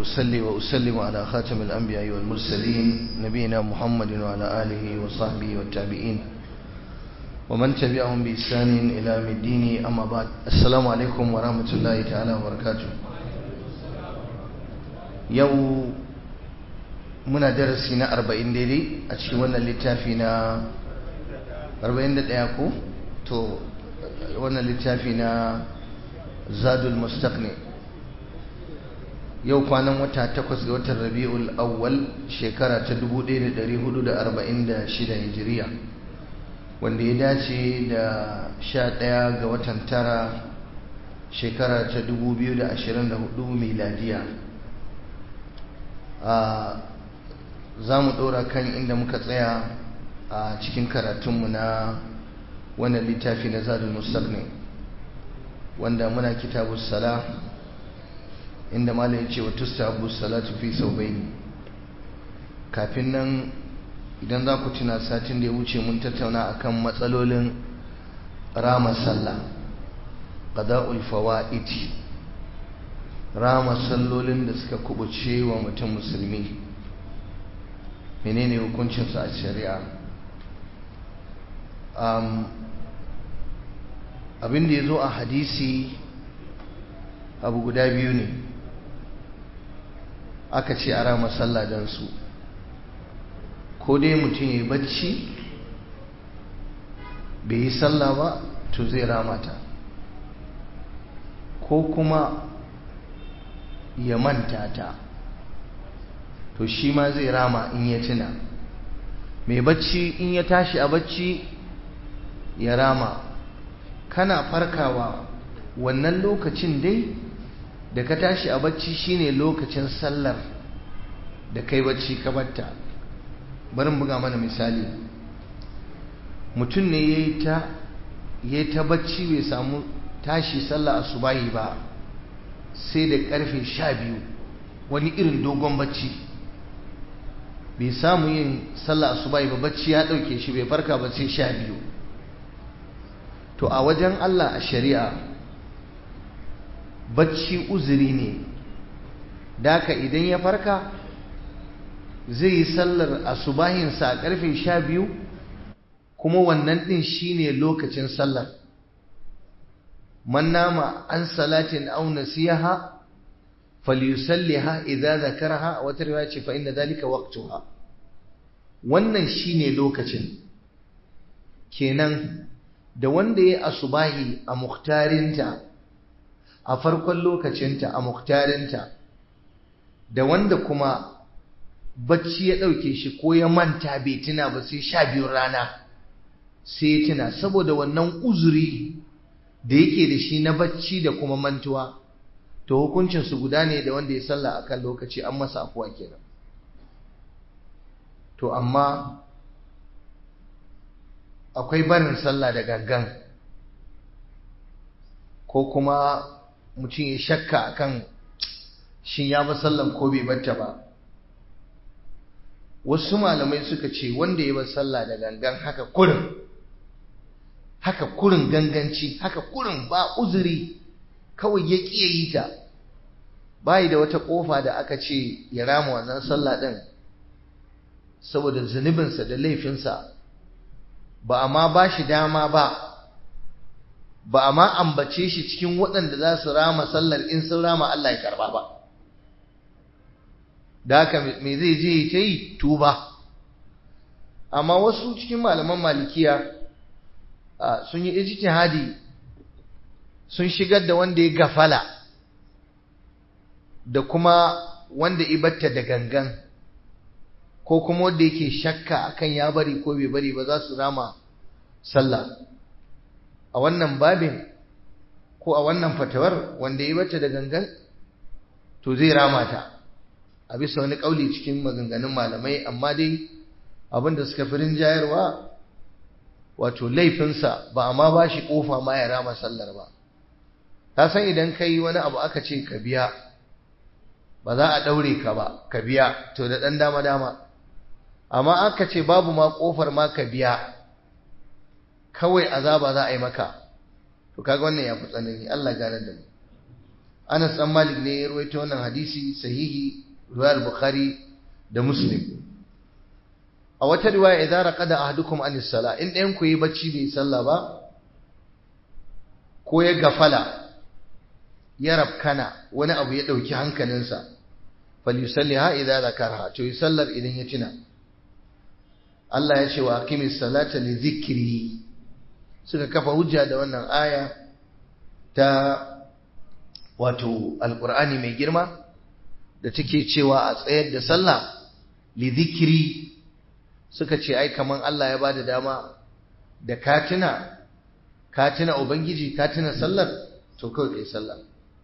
أصلي وأسلم على خاتم الأنبياء والمرسلين نبينا محمد وعلى آله وصحبه والتابعين ومن تبعهم بإحسان إلى يوم الدين أما بعد السلام عليكم ورحمة الله تعالى وبركاته يوم muna darasi na 40 daidai a cikin wannan littafi na 41 ko to wannan littafi na zadul mustaqni yau kwanan wata takwas ga watan rabi'ul awwal shekara ta 1446 hijiriya wanda ya dace da 11 ga watan tara shekara ta 2024 miladiya za mu ɗora kan inda muka tsaya a cikin karatunmu na wannan littafi na zadul mustaqni wanda muna kitabu sala inda malam ya ce wa tustahabu salatu fi saubaini kafin nan idan za ku tuna satin da ya wuce mun tattauna akan matsalolin rama sallah qada'ul fawaid rama sallolin da suka kubuce wa mutum musulmi menene hukuncinsu a shari'a abin da ya zo a hadisi abu guda biyu ne aka ce a rama sallah don su ko dai mutum ya yi bacci bai yi sallah ba to zai ramata ko kuma ya manta ta to shi ma zai rama in ya tuna mai bacci in ya tashi a bacci ya rama kana farkawa wannan lokacin dai da ka tashi a bacci shine lokacin sallar da kai bacci ka batta barin buga mana misali mutum ne ya yi ta ya ta bacci bai samu tashi sallah asubahi ba sai da karfe sha biyu wani irin dogon bacci bai samu yin sallah asubahi ba bacci ya dauke shi bai farka ba sai sha biyu to a wajen Allah a shari'a bacci uzuri ne daka idan ya farka zai yi sallar asubahinsa a karfe sha biyu kuma wannan din shine lokacin sallar man nama an salatin aw nasiyaha falyusalliha idza zakaraha wata riwaya ce fa inna dhalika waqtuha wannan shine lokacin kenan da wanda ya asubahi a muhtarinta a farkon lokacinta a muhtarinta da wanda kuma bacci ya ɗauke shi ko ya manta bai tuna ba sai sha biyun rana sai ya tuna saboda wannan uzuri da yake da shi na bacci da kuma mantuwa to hukuncinsu guda ne da wanda ya salla akan lokaci an masa afuwa kenan to amma akwai barin sallah da gangan ko kuma mutum ya shakka akan shin ya ba sallan ko bai batta ba wasu malamai suka ce wanda ya ba sallah da gangan haka kurin haka kurin ganganci haka kurin ba uzuri kawai ya ƙiye yi ta bayi da wata ƙofa da aka ce ya rama wannan sallah ɗin saboda zunubinsa da laifinsa ba a ma ba shi dama ba ba a ma ambace shi cikin waɗanda za su rama sallar in sun rama Allah ya karba ba da haka me zai je ta yi tuba amma wasu cikin malaman malikiya sun yi ijtihadi sun shigar da wanda ya gafala da kuma wanda ibatta da gangan ko kuma wanda yake shakka akan ya bari ko bai bari ba za su rama sallah a wannan babin ko a wannan fatawar wanda ibatta da gangan to zai rama ta a bisa wani kauli cikin maganganun malamai amma dai abinda suka fi rinjayarwa wato laifinsa ba a ma ba shi kofa ma ya rama sallar ba ta san idan ka yi wani abu aka ce ka biya ba za a ɗaure ka ba ka biya to da ɗan dama-dama amma aka ce babu ma ƙofar ma ka biya kawai azaba za a yi maka to kaga wannan ya fi tsanani Allah gane da mu Anas dan Malik ne ya rawaito wannan hadisi sahihi riwayar Bukhari da Muslim a wata riwaya idza raqada ahadukum anis sala in ɗayan ku yi bacci bai sallah ba ko ya gafala ya rabkana wani abu ya dauki hankalinsa falyusalliha idza zakaraha to yi sallar idan ya tuna Allah ya ce wa aqimis salata li dhikri suka kafa hujja da wannan aya ta wato alqur'ani mai girma da take cewa a tsayar da sallah li dhikri suka ce ai kaman Allah ya bada dama da katina katina ubangiji katina sallar to kawai kai sallah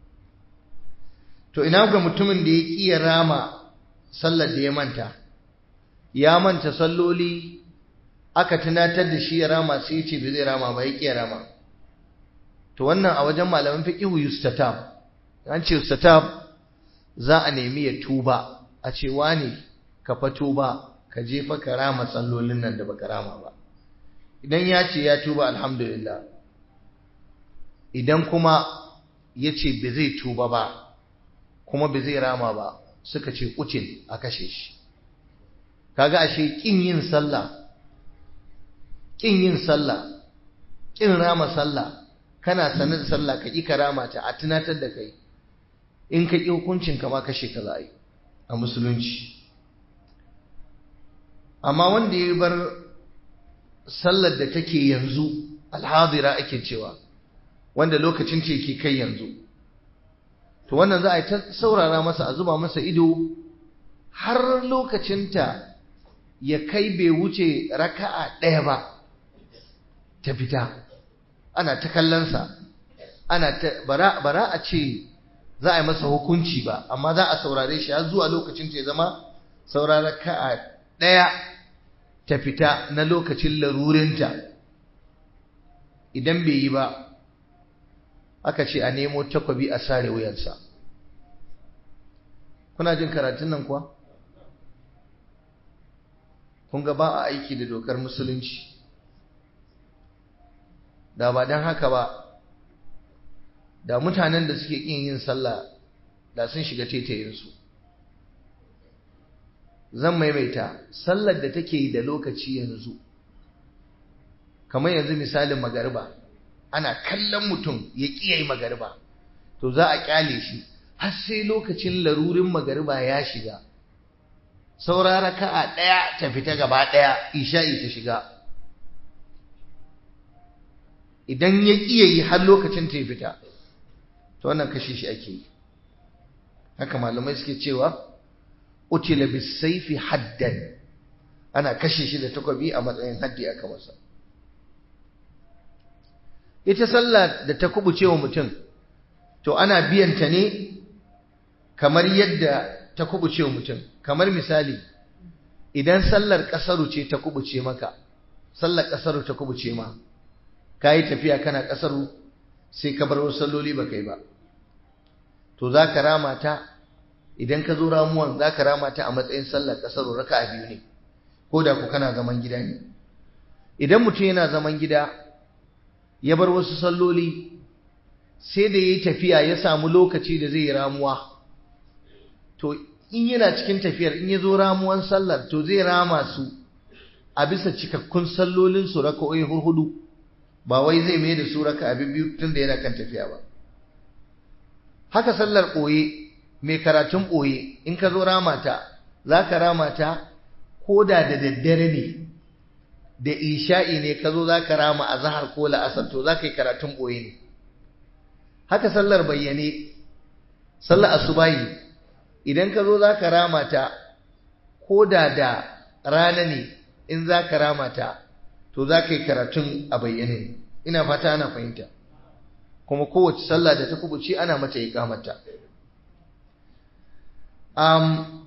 to ina ga mutumin da ya kiya rama sallar da ya manta ya manta salloli aka tunatar da shi ya rama sai ya ce bai zai rama ba ya kiya rama to wannan a wajen malaman fiqhu yustatab an ce yustatab za a nemi ya tuba a ce wane ka fa tuba ka je fa ka rama sallolin nan da baka rama ba idan ya ce ya tuba alhamdulillah idan kuma ya ce bai zai tuba ba kuma bai zai rama ba suka ce kucin a kashe shi kaga ashe kin yin sallah kin yin sallah kin rama sallah kana sanar da sallah ka ki karama ta a tunatar da kai in ka ki hukuncin ka ma kashe ka za a yi a musulunci amma wanda ya bar sallar da take yanzu alhadira ake cewa wanda lokacin ce ke kai yanzu to wannan za a yi ta saurara masa a zuba masa ido har lokacinta ya kai bai wuce raka'a ɗaya ba ta fita ana ta kallonsa ana ta bara, bara a ce za a yi masa hukunci ba amma za a saurare shi har zuwa lokacin ya zama saura raka'a ɗaya ta fita na lokacin larurinta idan bai yi ba aka ce a nemo takwabi a sare wuyansa kuna jin karatun nan kuwa kun ga ba a aiki da dokar musulunci da ba don haka ba da mutanen da suke ƙin yin sallah da sun shiga tetayinsu zan maimaita sallar da take da lokaci yanzu kamar yanzu misalin magariba ana kallon mutum ya ƙiyayi magariba to za a ƙyale shi har sai lokacin larurin magariba ya shiga saura raka'a ɗaya ta fita gaba ɗaya isha'i ta shiga idan ya ƙiyayi har lokacin ta fita to wannan kashe shi ake yi haka malamai suke cewa utila bisaifi haddan ana kashe shi da takwabi a matsayin haddi aka masa ita sallah da ta kubuce wa mutum to ana biyanta ne kamar yadda ta kubuce wa mutum kamar misali idan sallar kasaru ce ta kubuce maka sallar kasaru ta kubuce ma kayi tafiya kana kasaru sai ka bar wasu salloli ba kai ba to za ka rama ta idan ka zo ramuwan za ka rama ta a matsayin sallar kasaru raka'a biyu ne ko da ku kana zaman gida ne idan mutum yana zaman gida ya bar wasu salloli sai da ya yi tafiya ya samu lokaci da zai yi ramuwa to in yana cikin tafiyar in ya zo ramuwan sallar to zai rama su a bisa cikakkun sallolin su raka'o'i hurhudu ba wai zai mai da su raka abin biyu tun da yana kan tafiya ba haka sallar ɓoye mai karatun ɓoye in ka zo rama ta za ka rama ta ko da da daddare ne da isha'i ne ka zo za ka rama a zahar ko la'asar to za ka yi karatun ɓoye ne haka sallar bayyane sallar asubahi idan ka zo za ka rama ta ko da da rana ne in za ka rama ta to za ka yi karatun a bayyane ina fata ana fahimta kuma kowace sallah da ta kubuce ana mata ikamata um,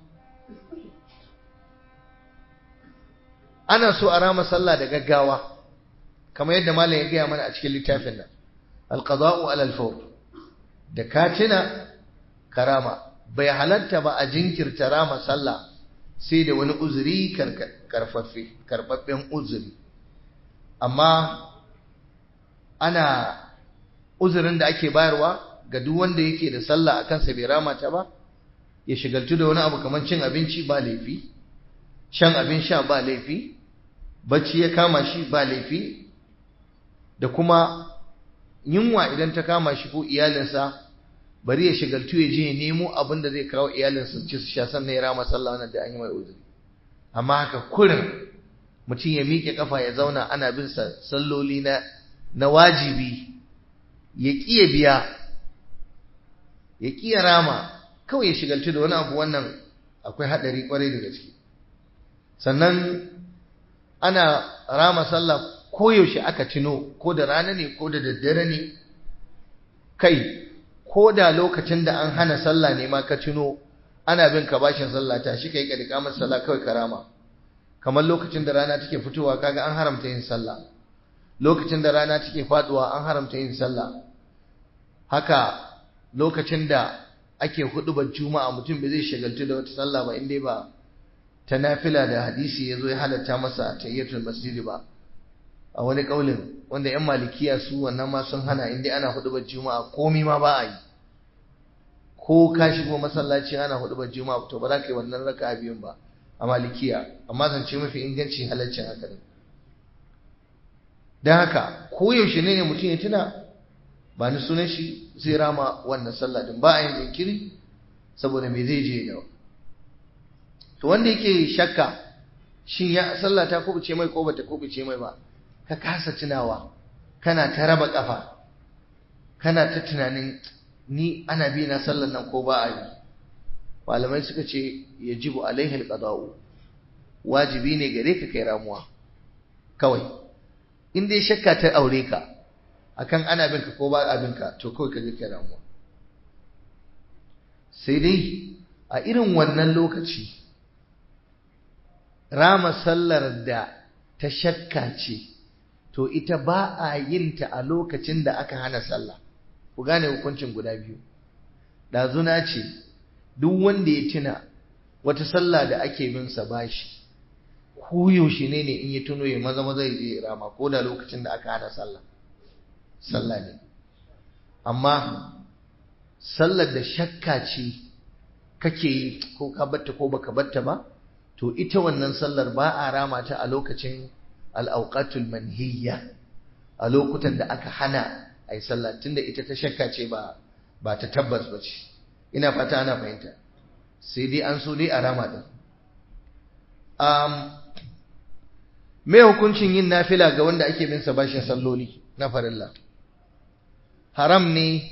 ana so a rama sallah da gaggawa kamar yadda malam ya gaya mana a cikin littafin nan alqada'u alal fawr da katina karama bai halatta ba a jinkirta rama sallah sai da wani uzuri karfaffe karfaffen uzuri amma ana uzurin da ake bayarwa ga duk wanda yake da sallah akan sa bai rama ta ba ya shigaltu da wani abu kamar cin abinci ba laifi shan abin sha ba laifi bacci ya kama shi ba laifi da kuma yunwa idan ta kama shi ko iyalinsa bari ya shigaltu ya je ya nemo abin da zai kawo iyalinsa ci su sha sannan ya rama sallah wannan da an yi mai uzuri amma haka kurin mutum ya miƙe kafa ya zauna ana bin sa salloli na na wajibi ya ƙi ya biya ya ƙi ya rama kawai ya shigaltu da wani abu wannan akwai haɗari ƙwarai da gaske sannan ana rama sallah koyaushe aka tuno ko da rana ne ko da daddare ne kai ko da lokacin da an hana sallah ne ma ka tuno ana bin ka bashin sallah ta shi kai ka dika masa sallah kawai karama kamar lokacin da rana take fitowa kaga an haramta yin sallah lokacin da rana take faduwa an haramta yin sallah haka lokacin da ake hudubar juma'a mutum bai zai shagaltu da wata sallah ba inda ba ta nafila da hadisi ya zo ya halatta masa tayyatul masjidi ba a wani kaulin wanda yan malikiya su wannan ma sun hana inda ana hudubar juma'a komi ma ba a yi ko ka shigo masallaci ana hudubar juma'a to ba za ka yi wannan raka biyun ba a malikiya amma zance mafi inganci halaccin haka ne don haka koyaushe ne ne mutum ya tuna ba ni sunan shi zai rama wannan sallah din ba a yin jinkiri saboda me zai je da to wanda yake shakka shin ya sallah ta kubuce mai ko bata kubuce mai ba ka kasa tunawa kana ta raba kafa kana ta tunanin ni ana bi na sallar nan ko ba a yi malamai suka ce yajibu alaihi alqada'u wajibi ne gare ka kai ramuwa kawai in dai shakka ta aure ka akan ana binka ko ba a binka to kawai ka je kai ramuwa sai dai a irin wannan lokaci rama sallar da ta shakka ce to ita ba a yin ta a lokacin da aka hana sallah ku gane hukuncin guda biyu ɗazuna ce duk wanda ya tuna wata sallah da ake bin sa bashi koyaushe ne ne in ya tuno ya maza maza ya je rama ko da lokacin da aka hana sallah sallah ne amma sallar da shakka ce kake yi ko ka batta ko baka batta ba to ita wannan sallar ba a rama ta a lokacin al'auqatul manhiyya a lokutan da aka hana ai sallah tunda ita ta shakka ce ba ba ta tabbas ba ce ina fata ana fahimta sai dai an so dai a rama din um, me hukuncin yin nafila ga wanda ake bin sa bashin salloli na farilla haram ne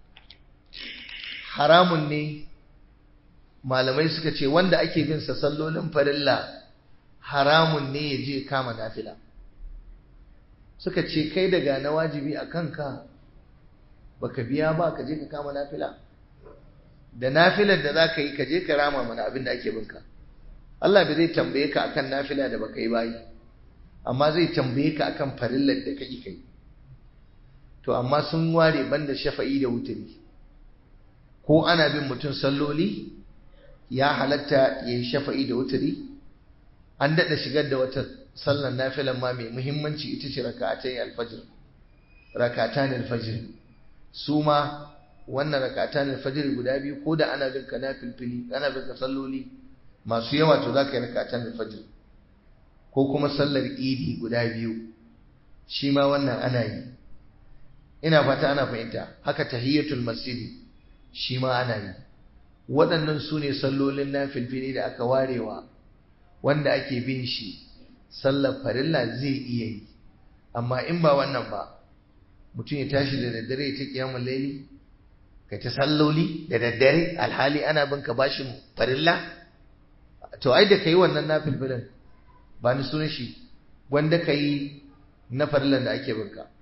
haramun ne malamai suka ce wanda ake bin sa sallolin farilla haramun ne ya je kama nafila suka ce kai daga na wajibi a kanka baka biya ba ka je ka kama nafila da nafilar da za ka yi ka je ka rama mana abin da ake binka Allah bai zai tambaye ka akan nafila da baka yi bayi amma zai tambaye ka akan farillar da kake kai to amma sun ware banda shafa'i da wuturi ko ana bin mutum salloli ya halatta ya yi shafa'i da wuturi an daɗa shigar da wata sallar nafilan ma mai muhimmanci ita ce raka'atai alfajir rakatan alfajir su ma wannan rakatan alfajir guda biyu ko da ana bin ka nafilfili ana bin ka salloli masu yawa to za ka yi rakatan alfajir ko kuma sallar idi guda biyu shi ma wannan ana yi ina fata ana fahimta haka tahiyatul masjidi shi ma ana yi waɗannan su ne sallolin nafilfili da aka warewa wanda ake bin shi sallar farilla zai iya yi amma in ba wannan ba mutum ya tashi da daddare ta kiyamun laili ka ta salloli da daddare alhali ana bin ka bashin farilla to ai da kai wannan nafilfilin ba ni sunan shi wanda ka yi na farillan da ake bin ka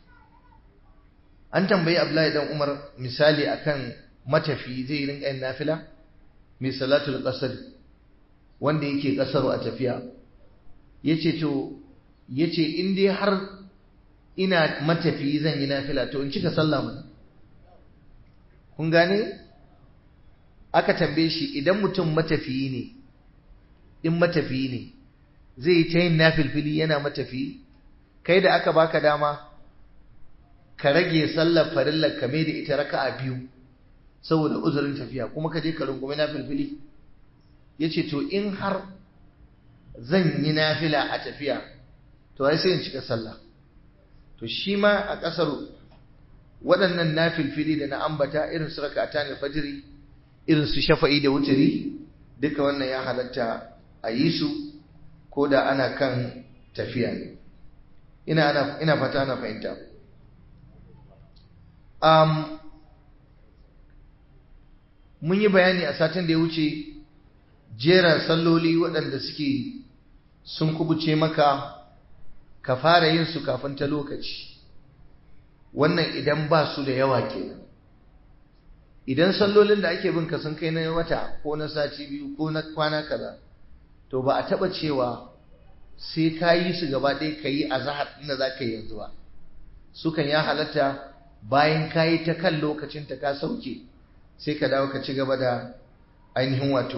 an tambayi Abdullahi dan Umar misali akan matafi zai rinka yin nafila mai salatul qasr wanda yake kasaro a tafiya yace to yace in dai har ina matafi zan yi nafila to in cika sallah mun kun gane aka tambaye shi idan mutum matafiyi ne in matafiyi ne zai yi ta yin nafilfili yana matafiyi kai da aka baka dama ka rage sallar farillar ka mai da ita raka'a biyu saboda uzurin tafiya kuma ka je ka rungume na filfili ya ce to in har zan yi nafila a tafiya to ai sai in cika sallah to shi ma a ƙasar waɗannan nafilfili da na ambata irin su rakata ne fajiri irin su shafa'i da wuturi duka wannan ya halatta a yi su ko da ana kan tafiya ne ina ana ina fata ana fahimta um, mun yi bayani a satin da ya wuce jera salloli waɗanda suke sun kubuce maka ka fara yin su kafin ta lokaci wannan idan ba su da yawa kenan idan sallolin da ake bin ka sun kai na wata ko na sati biyu ko na kwana kaza to ba a taba cewa sai ka yi su gaba ɗaya ka yi a zahar inda za ka yi yanzu ba sukan ya halatta bayan ka yi ta kan lokacin ta ka sauke sai ka dawo ka ci gaba da ainihin wato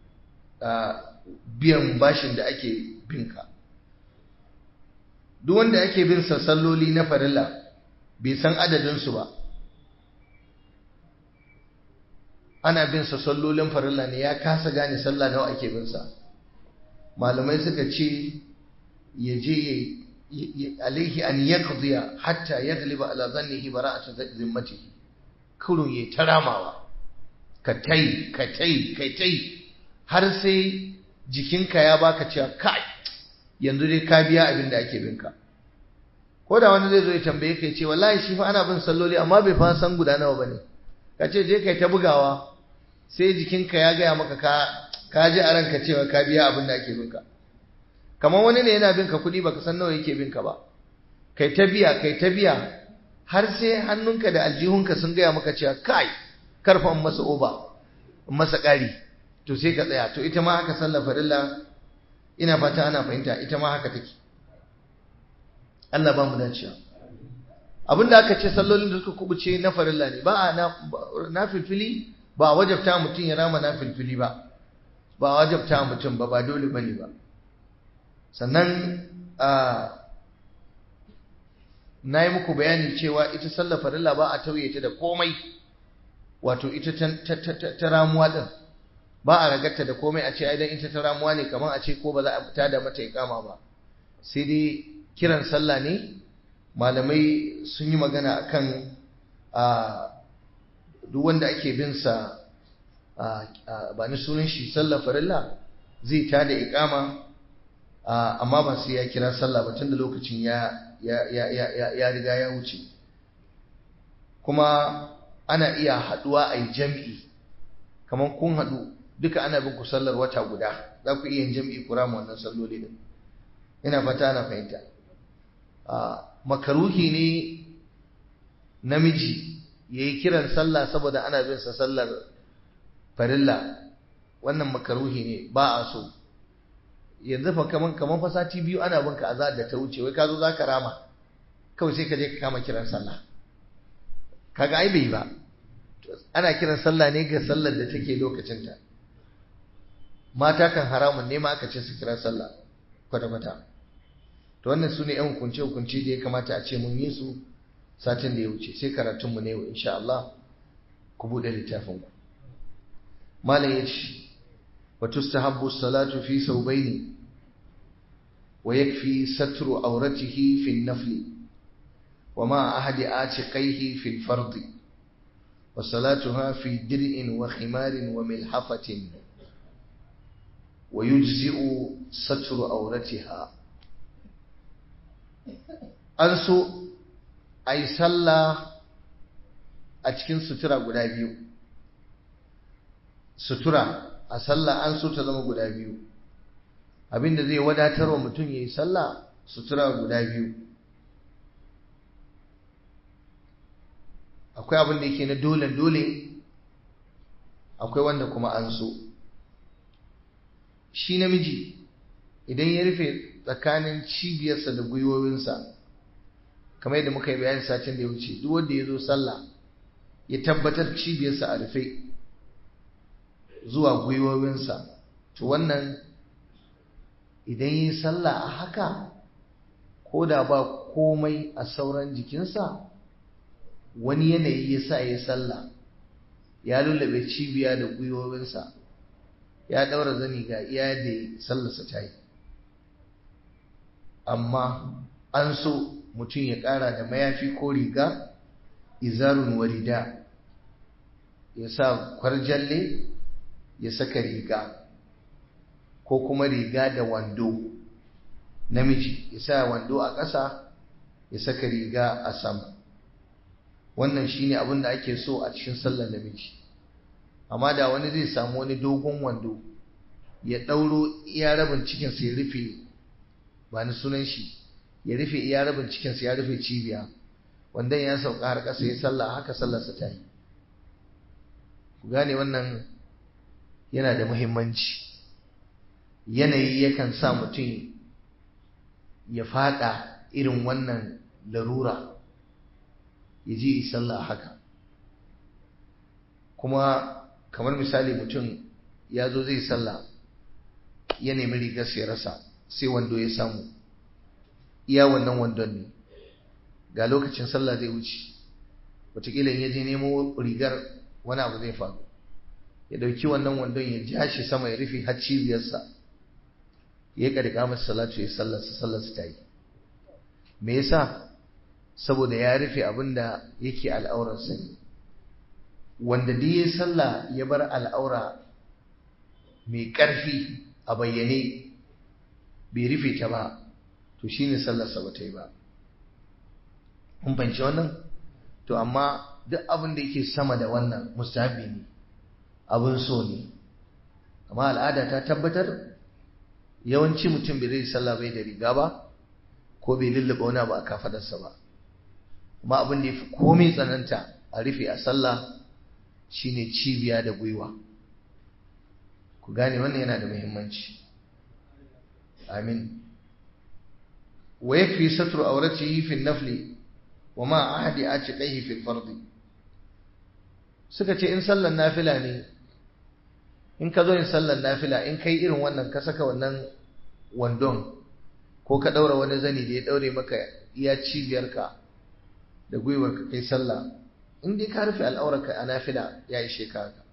biyan bashin da ake binka duk wanda ake bin sa salloli na farilla bai san adadinsu ba ana bin sa sallolin farilla ne ya kasa gane sallah nawa ake bin sa malamai suka ce ya je alaihi an yaqdiya hatta yagliba ala dhannihi bara'atu zimmatihi kurun ya taramawa ka tai ka tai ka tai har sai jikinka ya baka cewa kai yanzu dai ka biya abin da ake binka ko da wani zai zo ya tambaye ka ya ce wallahi shi fa ana bin salloli amma bai fa san guda nawa bane ka ce je kai ta bugawa sai jikinka ya gaya maka ka ka ji a ranka cewa ka biya abin da ake binka kamar wani ne yana binka kuɗi baka san nawa yake binka ba kai ta biya kai ta biya har sai hannunka da aljihunka sun gaya maka cewa kai karfa in masa oba in masa ƙari to sai ka tsaya to ita ma haka sallar farilla ina fata ana fahimta ita ma haka take Allah ba mu dacewa abinda aka ce sallolin da suka kubuce na farilla ne ba a na filfili ba wajabta mutum ya rama na filfili ba ba wajabta mutum ba ba dole bane ba sannan na yi muku bayani cewa ita sallar farilla ba a tauye ta da komai wato ita ta ramuwa din ba a ragarta da komai a ce idan ita ta ramuwa ne kamar a ce ko ba za a fita da mata ikama ba sai dai kiran sallah ne malamai sun yi magana akan a duk wanda ake bin sa ba ni sunan shi sallah farilla zai ta da ikama amma ba sai ya kira sallah ba tunda lokacin ya ya riga ya wuce kuma ana iya haduwa a yi jam'i kamar kun haɗu duka ana bin ku sallar wata guda za ku iya yin jam'i kura ma wannan salloli din ina fata ana fahimta makaruhi ne namiji ya yi kiran sallah saboda ana bin sa sallar farilla wannan makaruhi ne ba a so yanzu fa kaman kaman fa sati biyu ana bin ka azar da ta wuce wai ka zo za ka rama kawai sai ka je ka kama kiran sallah kaga ai bai ba ana kiran sallah ne ga sallar da take lokacinta mata kan haramun ne ma aka ce su kira sallah kwata-kwata to wannan su ne yan hukunce-hukunce da ya kamata a ce mun yi su satin da ya wuce sai karatunmu ne insha Allah ku buɗe littafin ku malam ya ce wa tustahabbu salatu fi saubaini wa yakfi satru auratihi fi nafli wa ma ahadi atiqaihi fi fardi وصلاتها في درء وخمار وملحفة ويجزئ ستر أورتها أنسو أي صلى أتكين سترة قدابيو سترة أصلى أنسو تزم قدابيو abinda zai wadatar wa mutum ya yi sallah sutura guda biyu akwai abin da yake na dole dole akwai wanda kuma an so shi namiji idan ya rufe tsakanin cibiyarsa da gwiwowinsa kamar yadda muka yi bayani satin da ya wuce duk wanda ya zo sallah ya tabbatar cibiyarsa a rufe zuwa gwiwowinsa to wannan idan yi sallah a haka ko da ba komai a sauran jikinsa wani yanayi ya sa ya sallah ya lullabe cibiya da gwiwowinsa ya daura zani ga iya da sallarsa ta yi amma an so mutum ya ƙara da mayafi ko riga izarun warida ya sa kwarjalle ya saka riga ko kuma riga da wando namiji ya sa wando a ƙasa ya saka riga a sama wannan shine abin da ake so a cikin sallar namiji amma da wani zai samu wani dogon wando ya ɗauro iya rabin cikinsa ya rufe ba ni sunan shi ya rufe iya rabin cikinsa ya rufe cibiya wanda ya sauka har ƙasa ya sallah haka sallarsa ta yi ku gane wannan yana da muhimmanci yanayi yakan sa mutum ya fada irin wannan larura ya ji sallah haka kuma kamar misali mutum ya zo zai sallah ya nemi rigar ya rasa sai wando ya samu iya wannan wandon ne ga lokacin sallah zai wuce wataƙila ya je nemo rigar wani abu zai faru ya ɗauki wannan wandon ya ja shi sama ya rufe har cibiyarsa ya ƙarƙa masa salatu ya sallarsa sallarsa ta yi me yasa saboda ya rufe abin da yake al'aurarsa ne wanda duk ya sallah ya bar al'aura mai ƙarfi a bayyane bai rufe ta ba to shine sallarsa ba ta yi ba kun fahimci wannan to amma duk abin da yake sama da wannan mustahabi ne abin so ne amma al'ada ta tabbatar yawanci mutum bai zai sallah bai da riga ba ko bai lullaba wani abu a kafadarsa ba amma abin da ya fi komai tsananta a rufe a sallah shine cibiya da gwiwa ku gane wannan yana da muhimmanci amin wa yakfi satru awratihi fi an-nafli wa ma ahadi atiqaihi fi al-fardi suka ce in sallar nafila ne in ka zo yin sallar nafila in kai irin wannan ka saka wannan wandon ko ka daura wani zani da ya daure maka iya cibiyarka da gwiwarka kai sallah in dai ka rufe al'aurarka a nafila ya ishe ka haka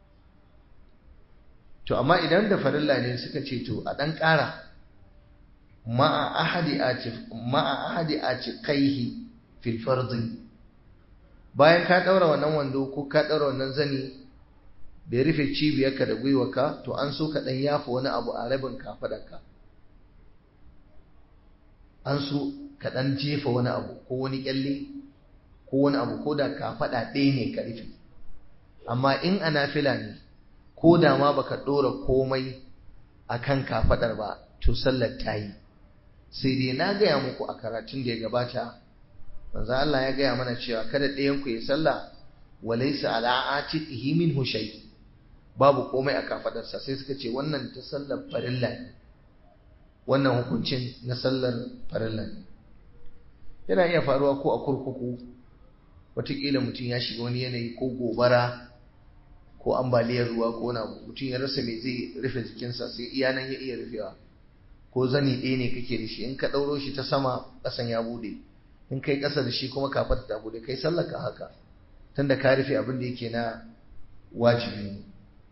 to amma idan da farilla ne suka ce to a dan ƙara ma'a ahadi atif ma'a ahadi atiqaihi fil fardi bayan ka daura wannan wando ko ka daura wannan zani da ya rufe cibiyarka da gwiwarka to an so ka dan yafa wani abu a rabin kafadarka an so ka dan jefa wani abu ko wani kyalle ko wani abu ko da kafada ɗaya ne ka rufe amma in a nafila ne ko da ma baka ɗora komai akan kafadar ba to sallar ta yi sai dai na gaya muku a karatun da ya gabata manzo Allah ya gaya mana cewa kada ɗayan ku ya sallah walaysa ala atiqihi minhu shay babu komai a kafadarsa sai suka ce wannan ta sallar farilla ne wannan hukuncin na sallar farilla ne yana iya faruwa ko a kurkuku wataƙila mutum ya shiga wani yanayi ko gobara ko ambaliyar ruwa ko wani abu mutum ya rasa mai zai rufe jikinsa sai iya nan ya iya rufewa ko zani ɗaya ne kake da shi in ka ɗauro shi ta sama ƙasan ya buɗe in kai ƙasa da shi kuma kafar ta buɗe kai sallaka haka tunda ka rufe abin da yake na wajibi ne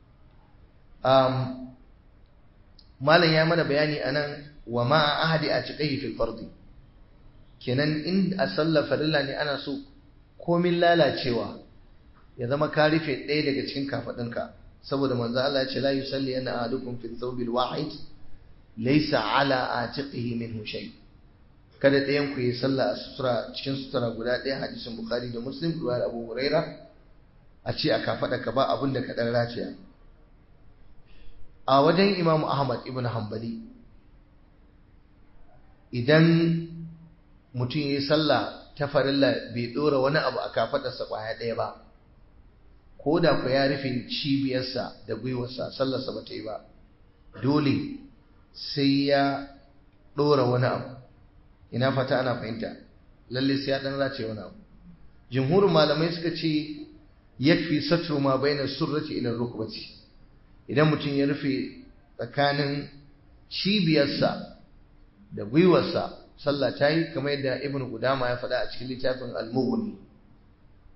um, malam ya mana bayani anan wa ma ahadi a cikai fil fardi kenan in a sallar farilla ne ana so komin lalacewa ya zama ka rufe ɗaya daga cikin kafaɗinka saboda manzo Allah ya ce la yusalli anna ahadukum fi thawbil wahid laysa ala atiqihi minhu shay kada ɗayan ku yi sallah a sutura cikin sutura guda ɗaya hadisin bukhari da muslim ruwayar abu huraira a ce a kafaɗa ka ba abin da ka ɗan raciya a wajen imamu ahmad ibn hanbali idan mutum ya yi sallah ta farilla bai ɗora wani abu a kafaɗarsa ƙwaya ɗaya ba ko da ku ya rufe cibiyarsa da gwiwarsa sallarsa ba ta yi ba dole sai ya ɗora wani abu ina fata ana fahimta lalle sai ya ɗan race wani abu jumhurin malamai suka ce yakfi satru ma baina surrati ila rukbati idan mutum ya rufe tsakanin cibiyarsa da gwiwarsa sallah ta yi kamar yadda ibn Qudama ya faɗa a cikin littafin al-mughni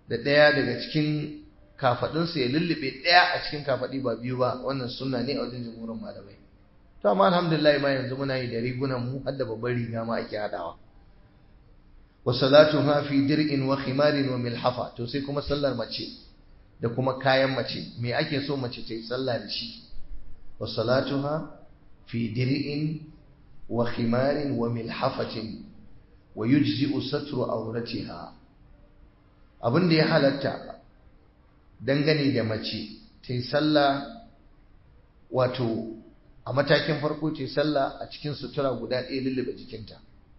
da ɗaya daga cikin kafaɗinsa ya lullube ɗaya a cikin kafaɗi ba biyu ba wannan sunna ne a wajen jumhurin malamai to amma alhamdulillah ma yanzu muna yi da rigunan mu har da babban riga ma ake haɗawa wa salatuha fi dir'in wa khimarin wa milhafa to sai kuma sallar mace da kuma kayan mace me ake so mace ta yi sallah da shi wa salatuha fi dir'in wa khimarin wa milhafatin wa yujzi'u satru awratiha abin da ya halatta dangane da mace ta yi sallah wato a matakin farko ta yi sallah a cikin sutura guda ɗaya lullube jikinta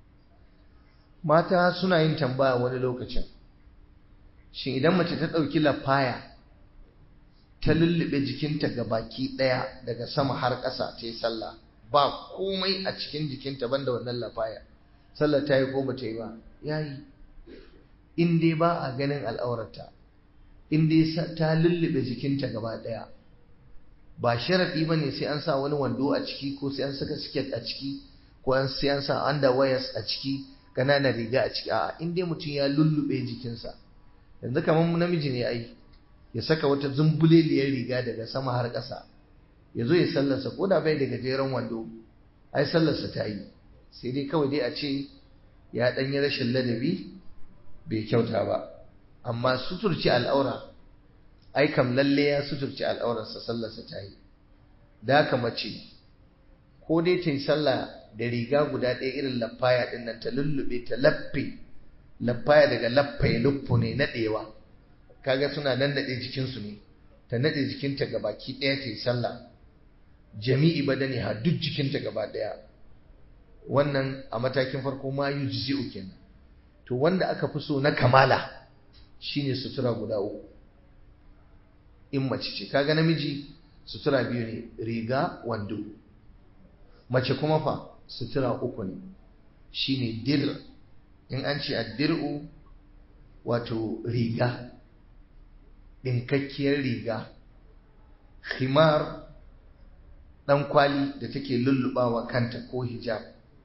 mata suna yin tambaya wani lokacin shin idan mace ta ɗauki lafaya ta lullube jikinta ga baki ɗaya daga sama har ƙasa ta yi sallah ba komai a cikin jikinta banda wannan lafaya sallah ta yi ko ba ta yi ba ya yi in dai ba a ganin al'aurarta in dai ta lullube jikinta gaba ɗaya ba sharaɗi ba ne sai an sa wani wando a ciki ko sai an saka siket a ciki ko sai an sa underwears a ciki ƙananan riga a ciki a'a in dai mutum ya lullube jikinsa yanzu kamar namiji ne ai ya saka wata zumbuleliyar riga daga sama har ƙasa ya zo ya sallarsa ko da bai da gajeren wando ai sallarsa ta yi sai dai kawai dai a ce ya ɗan yi rashin ladabi bai kyauta ba amma suturci al'aura ai kam lalle ya suturci al'aurarsa sallarsa ta yi da haka mace ko dai ta yi sallah da riga guda ɗaya irin lafaya ɗin nan ta lullube ta laffe lafaya daga laffaye luffu ne naɗewa kaga suna nan naɗe jikinsu ne ta naɗe jikinta ga baki ɗaya ta yi sallah jami'i badani ha duk jikinta gaba ɗaya wannan a matakin farko ma yujzi'u kenan to wanda aka fi so na kamala shine sutura guda uku in mace ce kaga namiji sutura biyu ne riga wando mace kuma fa sutura uku ne shine dir in an ce addir'u wato riga ɗinkakkiyar riga khimar ɗan kwali da take lullubawa kanta ko hijab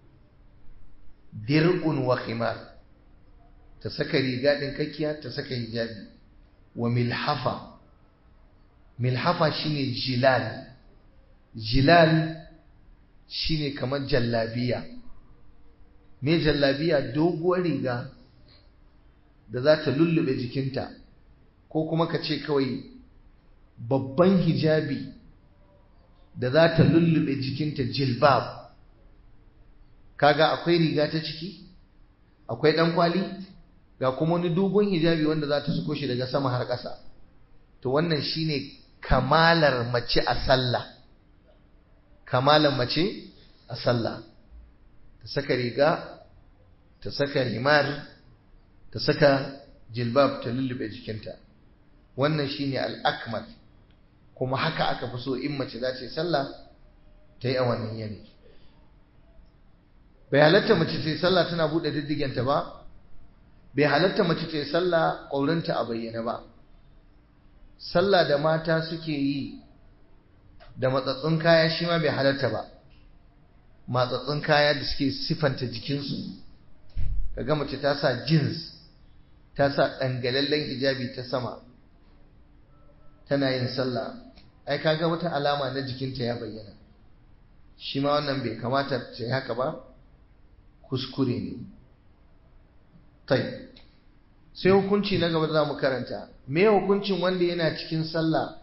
dir'un wa khimar ta saka riga ɗinkakkiya ta saka hijabi wa milhafa milhafa shine jilal jilal shine kamar jallabiya me jallabiya doguwar riga da za ta lullube jikinta ko kuma ka ce kawai babban hijabi da za ta lullube jikinta jilbab kaga akwai riga ta ciki akwai ɗan kwali ga kuma wani dogon hijabi wanda za ta suko shi daga sama har ƙasa to wannan shine kamalar mace a sallah kamalar mace a sallah ta saka riga ta saka himar ta saka jilbab ta lullube jikinta wannan shine al-akmal kuma haka aka fi so in mace za ta yi sallah ta yi a wannan yanayi bai halatta mace ta yi sallah tana buɗe diddigenta ba bai halatta mace ta yi sallah ƙaurinta a bayyana ba sallah da mata suke yi da matsatsun kaya shi ma bai halatta ba matsatsun kaya da suke sifanta jikinsu kaga mace ta sa jeans ta sa ɗangalallen hijabi ta sama tana yin sallah ai kaga wata alama na jikinta ya bayyana shi ma wannan bai kamata ta yi haka ba kuskure ne tai sai hukunci na gaba za mu karanta me hukuncin wanda yana cikin sallah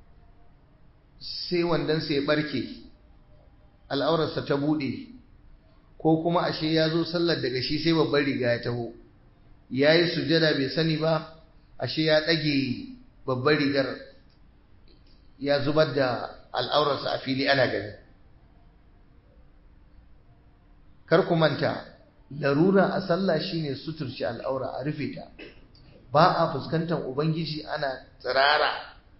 sai wandansa ya barke al'aurarsa ta bude ko kuma ashe ya zo sallar daga shi sai babban riga ya taho ya yi sujada bai sani ba ashe ya ɗage babban rigar ya zubar da al'aurarsa a fili ana gani kar ku manta larura a sallah shine suturci al'aura a rufe ta ba a fuskantar ubangiji ana tsirara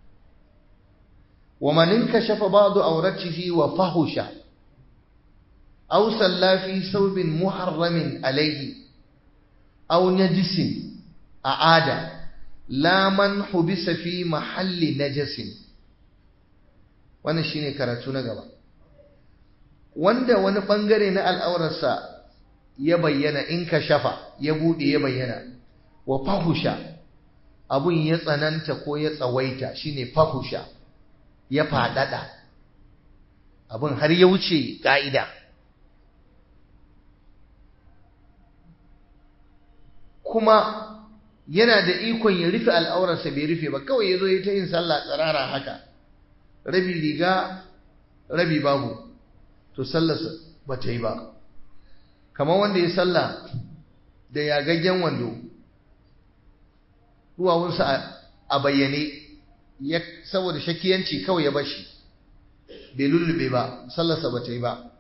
wa man inkashafa ba'du awratihi wa fahusha aw salla fi thawbin muharramin alayhi aw najisin a'ada la man hubisa fi mahalli najasin wannan shine karatu na gaba wanda wani bangare na al'aurarsa ya bayyana in ka shafa ya bude ya bayyana wa fahusha abun ya tsananta ko ya tsawaita shine fahusha ya faɗaɗa abun har ya wuce ƙa'ida kuma yana da ikon ya rufe al'aurarsa bai rufe ba kawai ya zo ya ta yin sallah tsirara haka rabi riga rabi babu to sallarsa ba ta yi ba kamar wanda ya sallah da yagaggen wando duwawunsa a bayyane saboda shakiyanci kawai ya bashi bai lullube ba sallarsa ba ta yi ba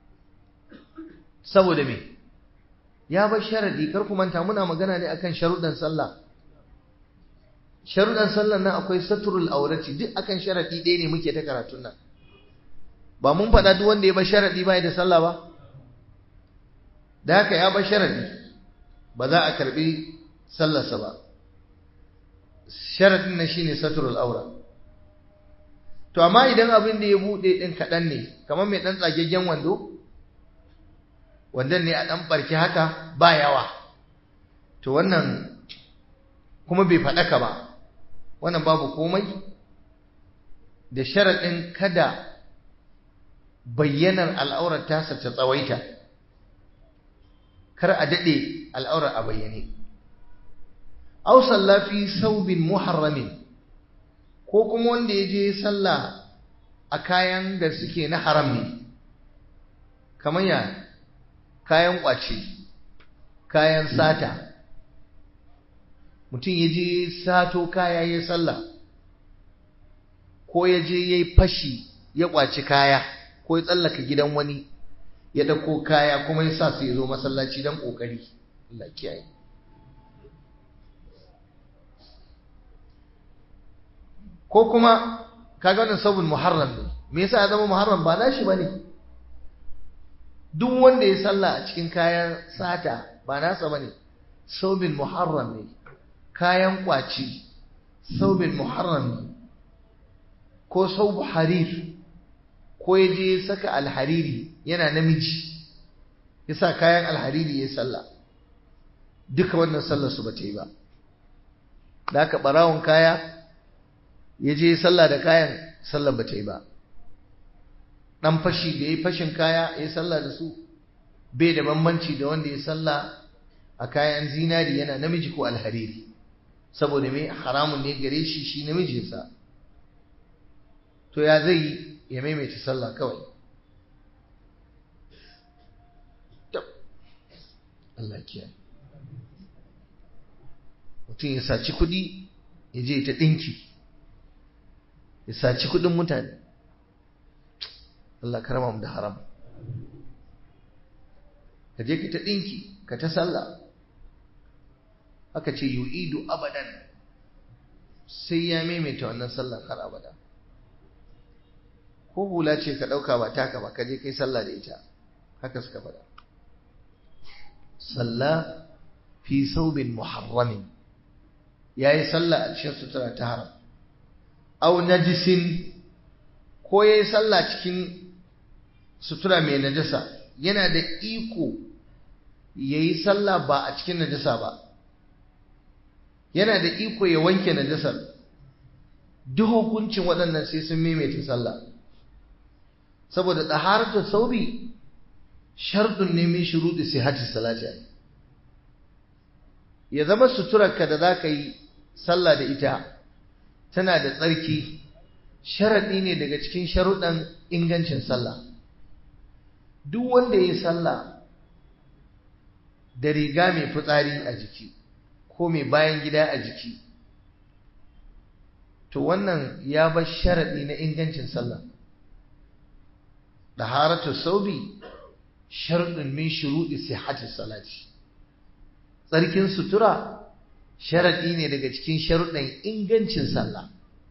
saboda me ya bar sharadi kar ku manta muna magana ne akan sharuɗan sallah sharuɗan sallah nan akwai saturul aurati duk akan sharadi ɗaya ne muke ta karatun nan ba mun faɗa duk wanda ya bar sharadi ba da sallah ba da haka ya bar sharadi ba za a karbi sallarsa ba sharadin nan shine saturul aura to amma idan abin da ya buɗe ɗin kaɗan ne kamar mai ɗan tsagaggen wando wandan ne a ɗan ɓarki haka ba yawa to wannan kuma bai faɗaka ba wannan babu komai da sharaɗin kada bayyanar al'aurar tasa ta tsawaita kar a daɗe al'aurar a bayyane aw sallafi saubin muharramin ko kuma wanda ya je sallah a kayan da suke na haram ne kamar ya kayan ƙwace kayan sata mutum ya je sato kaya ya sallah ko ya je ya yi fashi ya ƙwaci kaya ko ya tsallaka gidan wani ya ɗauko kaya kuma ya sa su ya zo masallaci don ƙoƙari Allah kiyaye ko kuma kaga wannan sabon muharram ne me yasa ya zama muharram ba nashi bane duk wanda ya sallah a cikin kayan sata ba nasa bane saubin muharram ne kayan kwaci saubin muharram ne ko saubu harir ko ya je saka alhariri yana namiji ya sa kayan alhariri ya sallah duka wannan sallar su ba ta yi ba da aka barawon kaya ya je sallah da kayan sallar ba ta yi ba ɗan fashi da ya yi fashin kaya ya sallah da su bai da bambanci da wanda ya sallah a kayan zinari yana namiji ko alhariri saboda mai haramun ne gare shi shi namijinsa to ya zai ya maimaita sallah kawai Allah kiyaye mutum ya saci kuɗi ya je ta ɗinki ya saci kuɗin mutane Allah karama mu da haram ka je ka ta ɗinki ka ta sallah aka ce yu'idu abadan sai ya maimaita wannan sallar har abada ko hula ce ka ɗauka ba taka ba ka je kai sallah da ita haka suka faɗa sallah fi saubin muharramin ya yi sallah a cikin sutura ta haram au najisin ko ya yi sallah cikin sutura mai najasa yana da iko ya yi sallah ba a cikin najasa ba yana da iko ya wanke najasar duk hukuncin waɗannan sai sun maimaita sallah saboda ɗaharatu saubi sharɗin ne min shuruɗi sihhati salati ya zama suturarka da za ka yi sallah da ita tana da tsarki sharaɗi ne daga cikin sharuɗan ingancin sallah duk wanda ya yi sallah da riga mai fitsari a jiki ko mai bayan gida a jiki to wannan ya bar sharaɗi na ingancin sallah daharatu saubi sharɗin min shuruɗi sihhati salati tsarkin sutura sharaɗi ne daga cikin sharuɗan ingancin sallah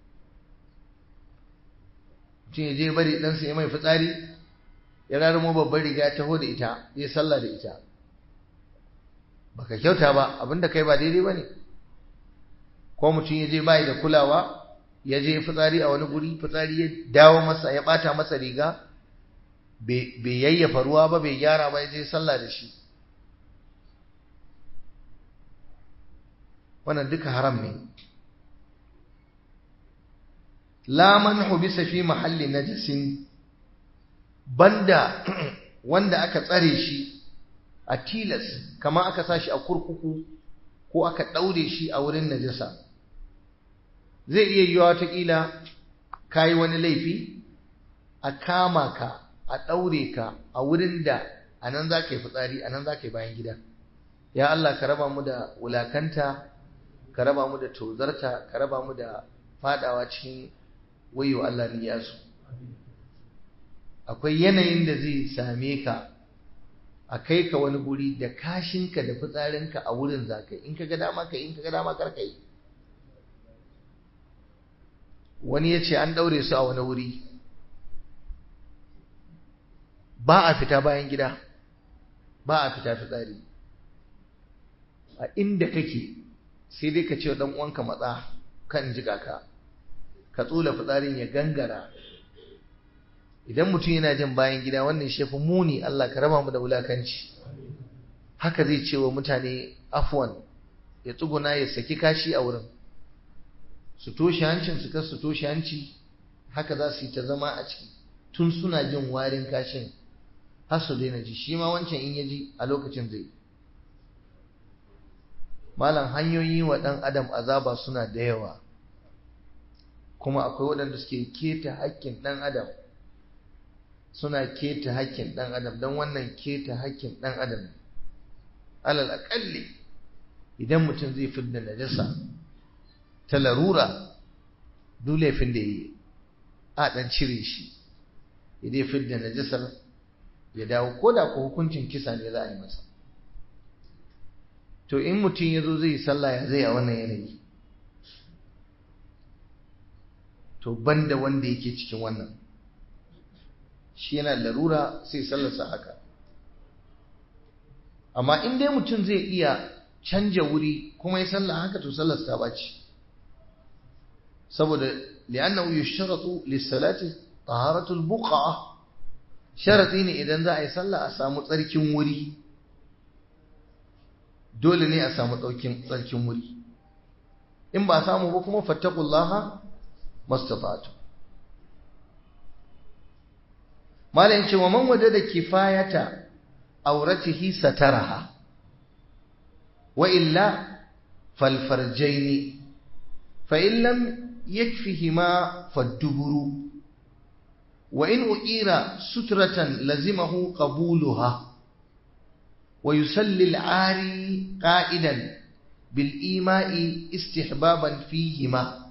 mutum ya je bari ɗansa ya mai fitsari ya raramo babbar riga ya taho da ita ya sallah da ita baka kyauta ba abinda kai ba daidai ba ne ko mutum ya je bayi da kulawa ya je fitsari a wani guri fitsari ya dawo masa ya ɓata masa riga bai yayyafa ruwa ba bai gyara ba ya je sallah da shi wannan duka haram ne la man hubisa fi mahalli najasin banda wanda aka tsare shi a tilas kamar aka sa shi a kurkuku ko aka ɗaure shi a wurin najasa zai iya yiwa watakila ka yi wani laifi a kama ka a ɗaure ka a wurin da a nan za ka yi fitsari a nan za ka yi bayan gida ya Allah ka raba mu da wulakanta ka raba mu da tozarta ka raba mu da fadawa cikin wayo Allah ni yasu akwai yanayin da zai same ka a kai ka wani guri da kashinka da fitsarinka a wurin za ka yi in ka ga dama ka yi in ka ga dama kar ka yi wani ya ce an ɗaure su a wani wuri ba a fita bayan gida ba a fita fitsari a inda kake sai dai ka ce wa uwanka matsa kan jiga ka ka tsula fitsarin ya gangara idan mutum yana jin bayan gida wannan shefi muni Allah ka raba mu da wulakanci haka zai ce wa mutane afwan ya tsuguna ya saki kashi a wurin su toshe hancin su su toshe hanci haka za su yi ta zama a ciki tun suna jin warin kashin har su daina ji shi ma wancan in ya ji a lokacin zai malam hanyoyi wa ɗan adam azaba suna da yawa kuma akwai waɗanda suke keta haƙƙin ɗan adam suna keta haƙƙin ɗan adam don wannan keta haƙƙin ɗan adam alal aƙalli idan mutum zai fi da najasa ta larura duk laifin da yi a ɗan cire shi idan fi da najasar ya dawo ko da ko hukuncin kisa ne za a yi masa to in mutum ya zo zai yi sallah ya zai a wannan yanayi to banda wanda yake cikin wannan shi yana larura sai sallarsa haka amma in dai mutum zai iya canja wuri kuma ya sallah haka to sallarsa ta baci saboda li'annahu yushratu lis-salati taharatu al-buqa sharati ne idan za a yi sallah a samu tsarkin wuri dole ne a samu tsarkin wuri in ba samu ba kuma fattakullaha mastata'tu malayin ce wa man waje da kifayata auratihi sataraha wa illa falfarjaini fa in lam yakfihima fadduburu wa in uqira sutratan lazimahu qabuluha ويسلي العاري قائدا بالإيماء استحبابا فيهما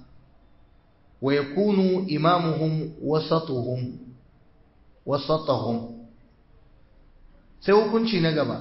ويكون إمامهم وسطهم وسطهم sai na gaba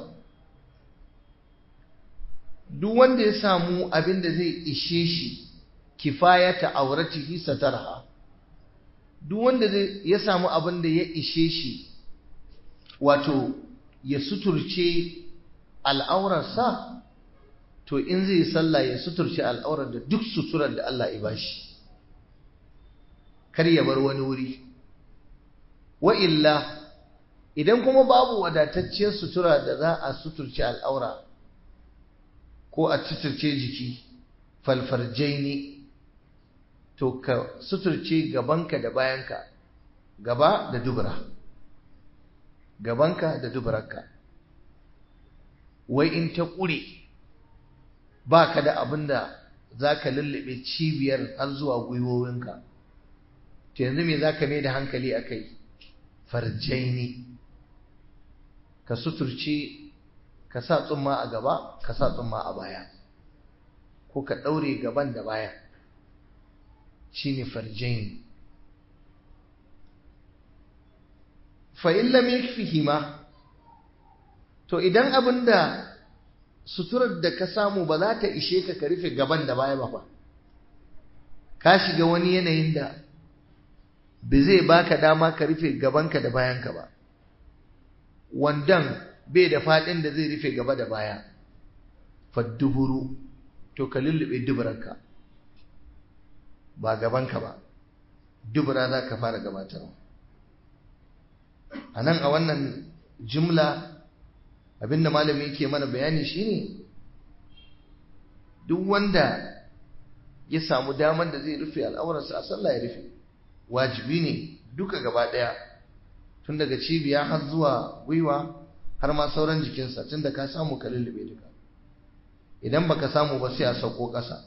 duk wanda ya samu abin da zai ishe shi kifayata auratihi satarha duk wanda ya samu abin da ya ishe shi wato ya suturce al'aurarsa to in zai sallah ya suturce al'aurar da duk suturar da Allah ya bashi kar ya bar wani wuri wa illa idan kuma babu wadatacciyar sutura da za a suturce al'aura ko a suturce jiki falfarjaini to ka suturce gabanka da bayanka gaba da dubura gabanka da duburarka wai in ta ƙure ba ka da abin da za ka lullube cibiyar har zuwa gwiwowinka to yanzu me za ka mai da hankali a kai farjaini ka suturce ka sa tsumma a gaba ka sa tsumma a baya ko ka ɗaure gaban da baya shi ne farjaini fa'in lam yakfihima to idan abin da suturar da ka samu ba za ta ishe ka ka rufe gaban da baya ba ka shiga wani yanayin da ba zai baka dama ka rufe gabanka da bayanka ba wandan bai da faɗin da zai rufe gaba da baya fadduburu to ka lullube duburanka ba gabanka ba dubura za ka fara gabatarwa a nan a wannan jumla abinda malami yake mana bayani shine duk wanda ya samu damar da zai rufe al'aurarsa a sallah ya rufe wajibi ne duka gaba ɗaya tun daga cibiya har zuwa gwiwa har ma sauran jikinsa tun da ka samu ka lullube duka idan baka samu ba sai a sauko ƙasa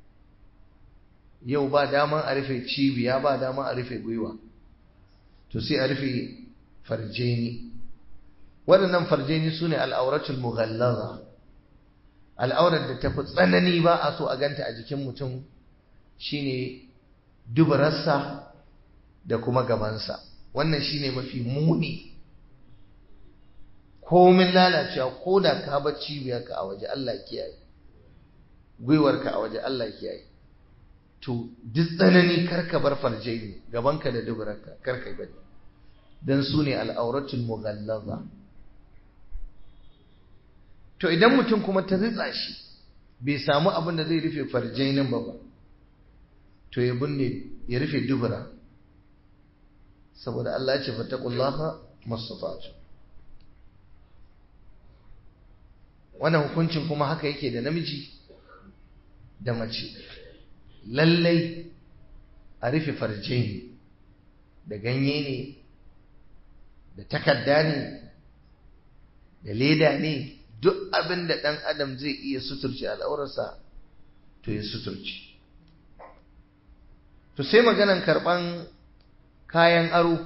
yau ba daman a rufe cibiya ba daman a rufe gwiwa to sai a rufe farjeni waɗannan farjeni su ne al'auratul mughallaza al'aurar da ta fi tsanani ba a so a ganta a jikin mutum shine dubararsa da kuma gabansa wannan shine mafi muni komin lalacewa ko da ka bar cibiyarka a waje Allah kiyaye gwiwarka a waje Allah kiyaye to duk tsanani karka bar farjai gabanka da dubararka karka bari dan su ne al'auratul mughallaza to idan mutum kuma ta ritsa shi bai samu abin da zai rufe farjai nan ba ba to ya binne ya rufe dubura saboda Allah ya ce fattaqullaha mastata'tu wannan hukuncin kuma haka yake da namiji da mace lallai a rufe farjai da ganye ne da takarda ne da leda ne duk abin da ɗan adam zai iya suturci al'aurarsa to ya suturci to sai maganan karɓan kayan aro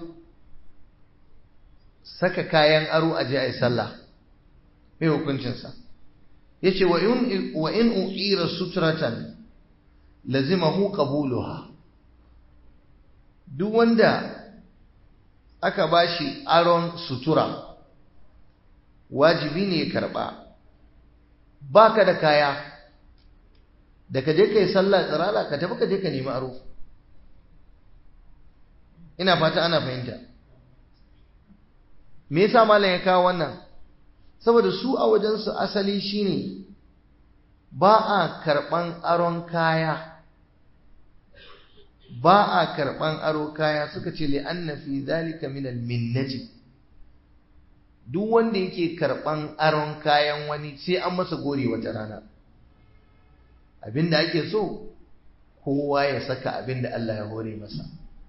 saka kayan aro a je a yi sallah mai hukuncinsa ya ce wa in uƙira suturatan lazimahu qabuluha duk wanda aka bashi aron sutura wajibi ne ya karba baka da kaya da ka je kai sallah tsirala ka tafi ka je ka nemi aro ina fata ana fahimta me yasa malam ya kawo wannan saboda su a wajensu asali shine ba a karban aron kaya ba a karban aro kaya suka ce li'anna fi zalika min al-minnati duk wanda yake karban aron kayan wani sai an masa gori wata rana abinda ake so kowa ya saka abinda Allah ya hore masa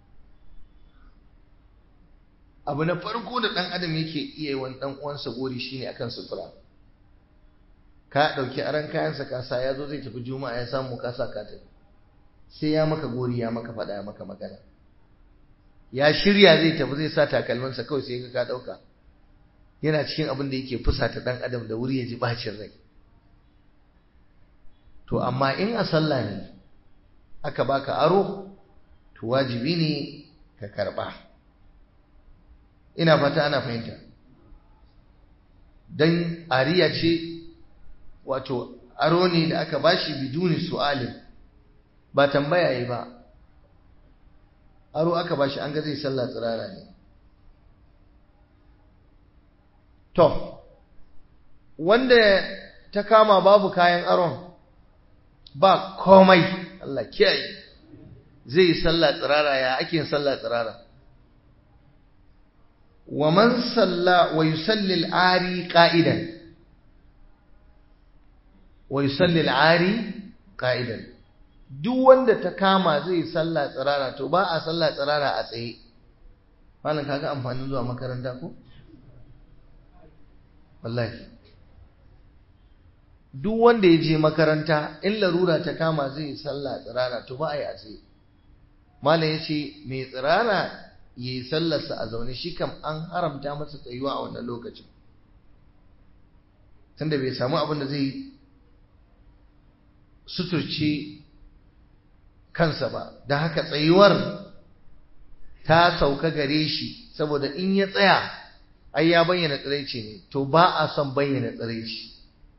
abu na farko da dan adam yake iya wani dan uwansa gori shine akan sutura ka dauki aron kayansa ka sa ya zo zai tafi juma'a ya samu ka sa ka tafi sai ya maka gori ya maka fada ya maka magana ya shirya zai tafi zai sa takalminsa kawai sai ka dauka yana cikin abin da yake fusata dan adam da wuri ya ji bacin rai to amma in a sallah ne aka baka aro to wajibi ne ka karba ina fata ana fahimta dan ariya ce wato aro ne da aka bashi biduni su'alin ba tambaya yi ba aro aka bashi an ga zai sallah tsirara ne to wanda ta kama babu kayan aron ba komai Allah kiyaye zai yi sallah tsirara ya ake yin sallah tsirara wa man salla wa yusalli al-ari qa'idan wa yusalli al-ari qa'idan duk wanda ta kama zai yi sallah tsirara to ba a sallah tsirara a tsaye malam kaga amfanin zuwa makaranta ko wallahi duk wanda ya je makaranta in larura ta kama zai yi sallah tsirara to ba a yi a tsaye malam ya ce mai tsirara ya yi sallarsa a zaune shi kam an haramta masa tsayuwa a wannan lokacin tunda bai samu abin da zai suturce kansa ba da haka tsayuwar ta sauka gare shi saboda in ya tsaya ai ya bayyana tsiraici ne to ba a son bayyana tsiraici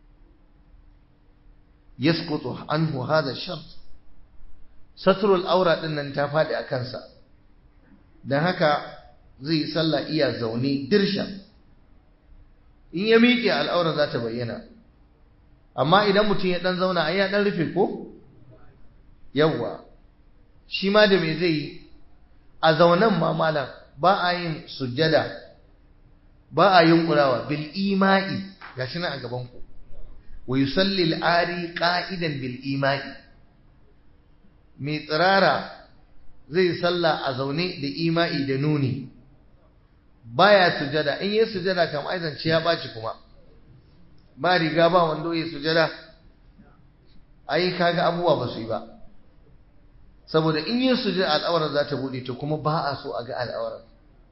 yasqutu anhu hada shart satrul aura din nan ta fadi a kansa dan haka zai yi sallah iya zaune dirsha in ya miƙe al'aura za ta bayyana amma idan mutum ya dan zauna ai ya dan rufe ko yawwa shi ma da me zai yi a zaunan ma malam ba a yin sujjada ba a yin kurawa bil ima'i gashi nan a gaban ku wa yusalli al-ari qa'idan bil ima'i mai tsirara zai sallah a zaune da ima'i da nuni baya sujada in yi sujada kam aizance ya ɓaci kuma ba riga ba wando ya sujada ai kaga abubuwa ba su yi ba saboda in yi sujada al'aurar za ta buɗe to kuma ba a so a ga al'aurar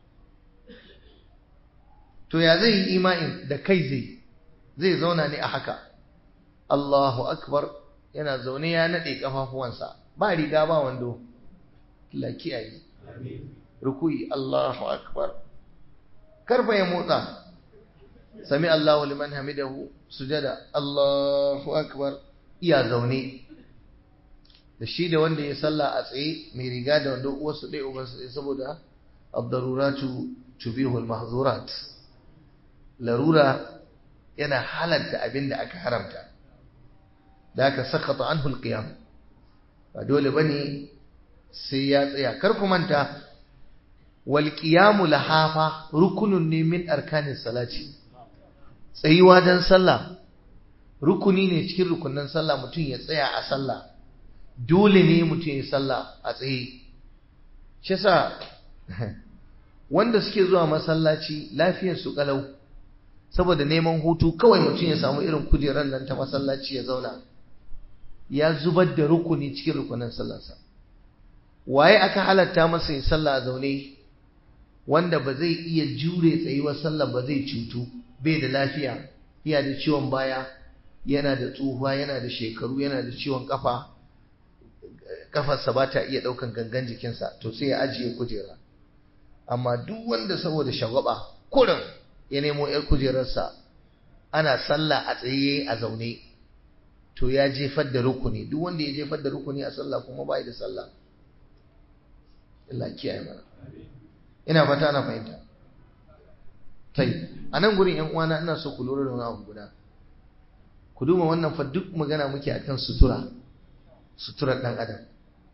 to ya zai yi ima'in da kai zai zai zauna ne a haka Allahu akbar yana zaune ya naɗe ƙafafuwansa ba riga ba wando la kiyaye rukuyi Allahu akbar karfa ya motsa sami Allahu liman hamidahu sujada Allahu akbar iya zaune da shi da wanda ya salla a tsaye mai riga da wanda uwarsu ɗaya ubansu ɗaya saboda abdaruratu tubihul mahzurat larura yana halatta abin da aka haramta da aka sakata anhu alqiyam ba dole bane sai ya tsaya kar ku manta wal qiyamu lahafa rukunun ne min arkanis salati tsayuwa dan sallah rukuni ne cikin rukunan sallah mutum ya tsaya a sallah dole ne mutum ya sallah a tsaye shi yasa wanda suke zuwa masallaci lafiyar su kalau saboda neman hutu kawai mutum ya samu irin kujerar nan ta masallaci ya zauna ya zubar da rukuni cikin rukunin sallarsa waye aka halatta masa ya sallah a zaune wanda ba zai iya jure tsayuwar sallah ba zai cutu bai da lafiya yana da ciwon baya yana da tsufa yana da shekaru yana da ciwon kafa kafarsa ba ta iya daukan gangan jikinsa to sai ya ajiye kujera amma duk wanda saboda shagwaba kurin ya nemo yar kujerarsa ana sallah a tsaye a zaune to ya jefar da rukuni duk wanda ya jefar da rukuni a sallah kuma bai da sallah Allah kiyaye mana ina fata ana fahimta tai a nan gurin yan uwana ina so ku lura da wani abu guda ku duba wannan fa duk magana muke akan sutura suturar dan adam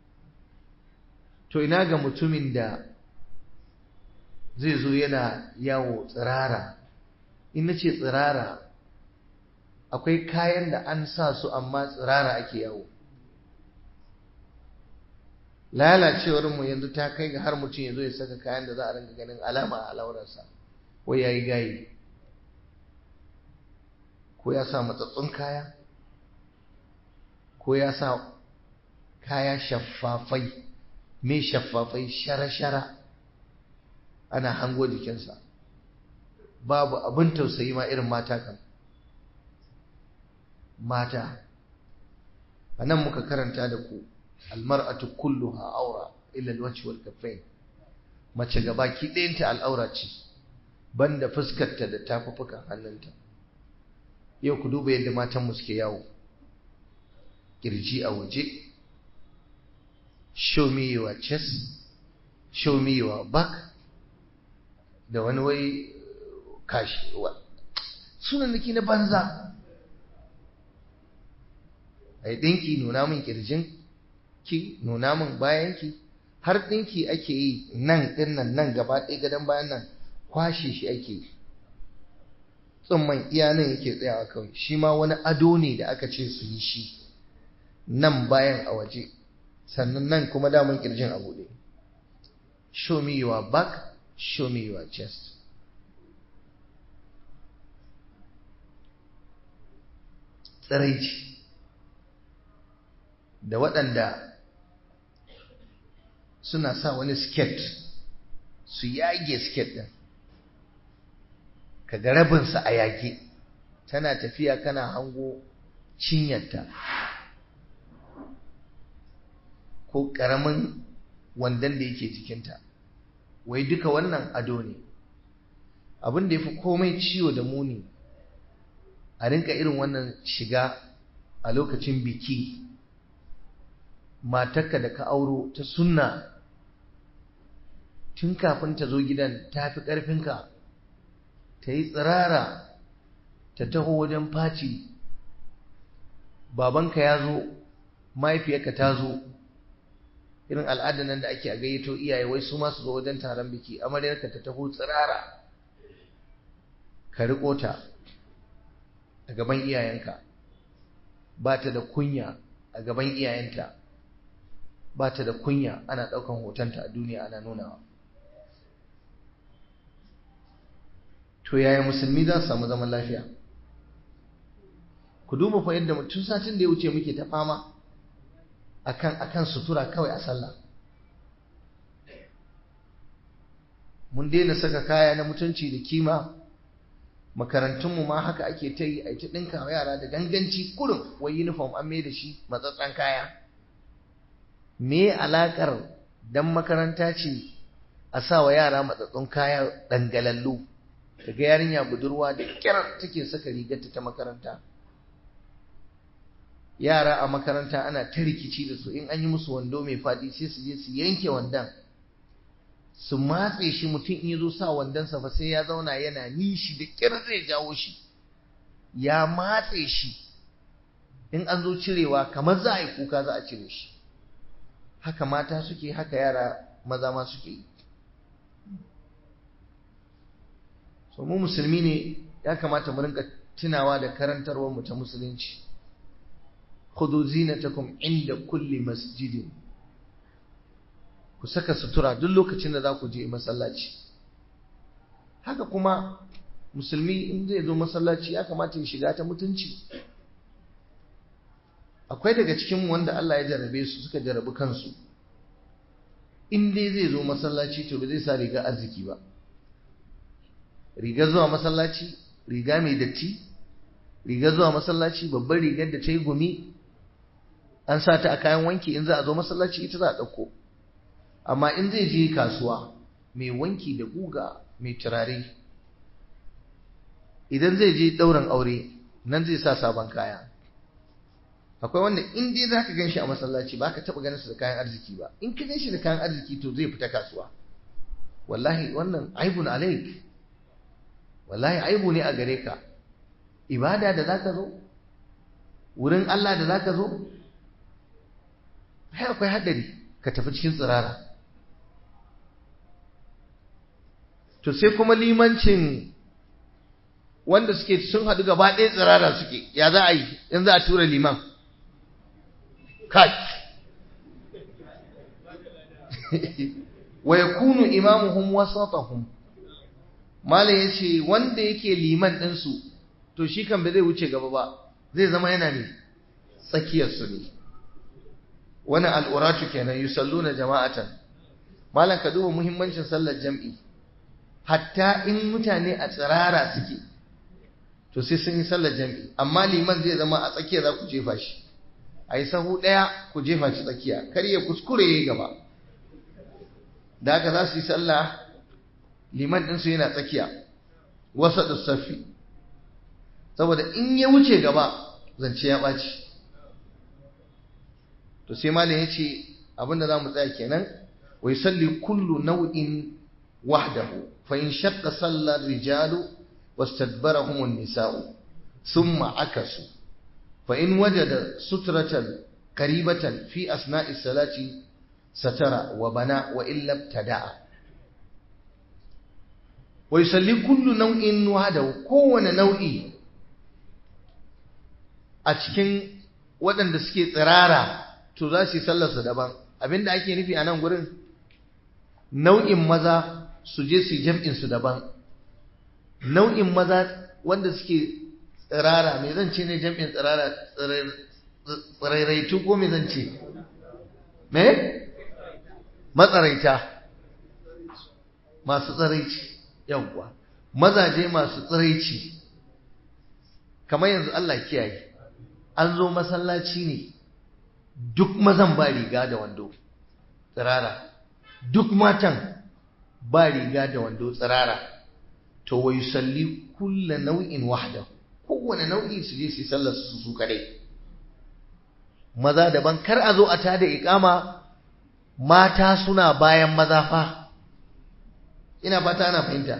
to ina ga mutumin da zai zo yana yawo tsirara in na ce tsirara akwai kayan da an sa su amma tsirara ake yawo lalacewarmu yanzu ta kai ga har mutum ya zo ya saka kayan da za a ringa ganin alama a laurarsa wai ya yi gayi ko ya sa matsatsun kaya ko ya sa kaya shaffafai mai shaffafai shara-shara ana hango jikinsa babu abin tausayi ma irin mata kan mata a nan muka karanta da ku almar'atu kulluha aura illa alwajhi wal kaffain mace gabaki ɗayanta al'aura ce banda fuskarta da tafufukan hannunta yau ku duba yadda matan mu suke yawo kirji a waje show me your chest show me your back da wani wai kashi sunan nake na banza ai dinki nuna min kirjin ki nuna min bayan ki har dinki ake yi nan din nan nan gaba ɗaya gadon bayan nan kwashe shi ake yi tsumman iya nan yake tsayawa kawai shi ma wani ado ne da aka ce su yi shi nan bayan a waje sannan nan kuma daman kirjin a buɗe show me your back show me your chest tsiraici da waɗanda suna sa wani sket su yage sket ɗin kaga rabinsa a yage tana tafiya kana hango cinyarta ko ƙaramin wandon da yake jikinta wai duka wannan ado ne abin da ya fi komai ciwo da muni a rinka irin wannan shiga a lokacin biki matarka da ka auro ta sunna tun kafin ta zo gidan ta fi ƙarfinka ta yi tsirara ta taho wajen faci babanka ya zo mahaifiyarka ta zo irin al'adar nan da ake a gayyato iyaye wai su masu zo wajen taron biki amaryarka ta taho tsirara ka riƙo ta a gaban iyayenka ba ta da kunya a gaban iyayenta ba ta da kunya ana ɗaukan hotonta a duniya ana nunawa to yaya musulmi za su samu zaman lafiya ku duba fa yadda mutum satin da ya wuce muke ta fama akan akan sutura kawai a sallah mun daina saka kaya na mutunci da kima makarantunmu ma haka ake ta yi a ta ɗinka wa yara da ganganci kurum wai uniform an mai da shi matsatsan kaya me alaƙar dan makaranta ce a sa wa yara matsatsun kaya dangalallu daga yarinya budurwa da kyar take saka rigarta ta makaranta yara a makaranta ana ta rikici da su in an yi musu wando mai faɗi sai su je su yanke wandon su matse shi mutum in ya zo sa wandonsa fa sai ya zauna yana nishi da kyar zai jawo shi ya matse shi in an zo cirewa kamar za a yi kuka za a cire shi haka mata suke haka yara maza ma suke yi so mu musulmi ne ya kamata mu rinka tunawa da karantarwar mu ta musulunci khudhu zinatakum inda kulli masjidin ku saka sutura duk lokacin da za ku je masallaci haka kuma musulmi in zai zo masallaci ya kamata ya shiga ta mutunci akwai daga cikin wanda Allah ya jarabe su suka jarabi kansu in dai zai zo masallaci to ba zai sa riga arziki ba riga zuwa masallaci riga mai datti riga zuwa masallaci babbar rigar da ta yi gumi an sa ta a kayan wanki in za a zo masallaci ita za a ɗauko amma in zai je kasuwa mai wanki da guga mai turare idan zai je ɗaurin aure nan zai sa sabon kaya akwai wanda in dai za ka gan shi a masallaci ba ka taɓa ganin su da kayan arziki ba in ka gan shi da kayan arziki to zai fita kasuwa wallahi wannan aibun alaik wallahi aibu ne a gare ka ibada da za ka zo wurin Allah da za ka zo akwai haɗari ka tafi cikin tsirara to sai kuma limancin wanda suke sun haɗu gaba ɗaya tsirara suke ya za a yi in za a tura liman kai wa yakunu imamuhum wasatahum malam yace wanda yake liman ɗinsu to shi kan ba zai wuce gaba ba zai zama yana ne tsakiyar su ne wani al'uratu kenan yusalluna jama'atan malam ka duba muhimmancin sallar jam'i hatta in mutane a tsirara suke to sai sun yi sallar jam'i amma liman zai zama a tsakiya za ku jefa shi a yi sahu ɗaya ku jefa shi tsakiya kar ya kuskure ya yi gaba da haka za su yi sallah liman ɗinsu yana tsakiya wasa da safi saboda in ya wuce gaba zance ya ɓaci to sai malam ya ce abinda za mu tsaya kenan wai salli kullu nau'in wahdahu fa in shaqqa salla rijalu wastadbarahum an-nisa'u thumma akasu fa in wajada sutratan qaribatan fi asna'i salati satara wa bana wa illa ibtada'a wa yusalli kullu nau'in wahdahu kowane nau'i a cikin waɗanda suke tsirara to za su yi sallarsu daban abinda ake nufi a nan gurin nau'in maza su je su yi jam'insu daban nau'in maza wanda suke tsirara mai zan ce ne jam'in tsirara tsirairaitu ko mai zan ce me matsaraita masu tsiraici yawwa mazaje masu tsiraici kamar yanzu Allah kiyaye an zo masallaci ne duk mazan ba riga da wando tsirara duk matan ba riga da wando tsirara to wa yusalli kulla nau'in wahda kowane nau'i su je su sallar su su kadai maza daban kar a zo a tada iqama mata suna bayan maza fa ina fata ana fahimta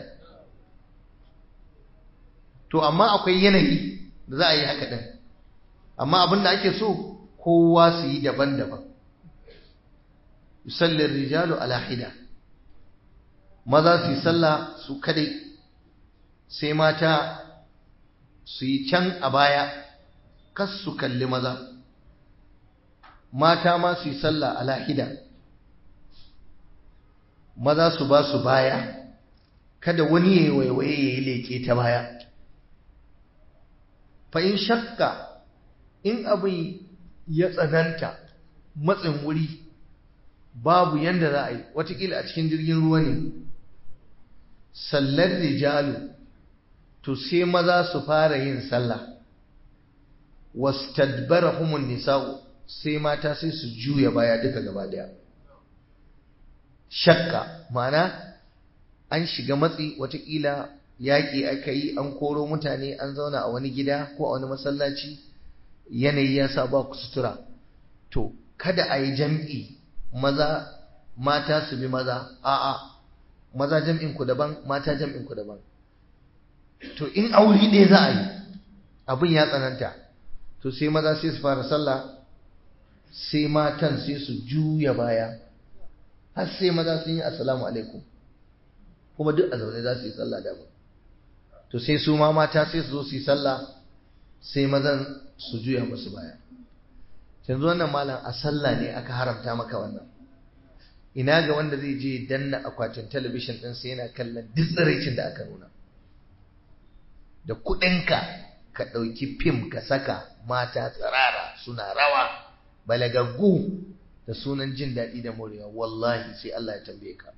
to amma akwai yanayi da za a yi haka din amma abin da ake so kowa su yi daban-daban yusallin rijalu ala hida maza su yi sallah su kadai sai mata su yi can a baya kas su kalli maza mata ma su yi sallah a lahida maza su ba su baya kada wani ya yi waiwaye ya yi leƙe ta baya fa in shakka in abin ya tsananta matsin wuri babu yanda za a yi watakila a cikin jirgin ruwa ne sallar rijalu to sai maza su fara yin sallah wastadbarahumun nisa'u sai mata sai su juya baya duka gaba daya shakka ma'ana an shiga matsi watakila yaƙi aka yi an koro mutane an zauna a wani gida ko a wani masallaci yanayi ya sa ba ku sutura to kada a yi jam'i maza mata su bi maza a'a maza jam'in ku daban mata jam'in ku daban to in aure ɗaya za a yi abin ya tsananta to sai maza sai su fara sallah sai matan sai su juya baya har sai maza sun yi assalamu alaikum kuma duk a zaune za su yi sallah da to sai su ma mata sai su zo su yi sallah sai mazan su juya musu baya yanzu wannan malam a sallah ne aka haramta maka wannan ina ga wanda zai je danna akwatin talabishin ɗin sai yana kallon duk tsiraicin da aka nuna da kuɗinka ka ɗauki fim ka saka mata tsirara suna rawa balagaggu da sunan jin daɗi da morewa wallahi sai Allah ya tambaye ka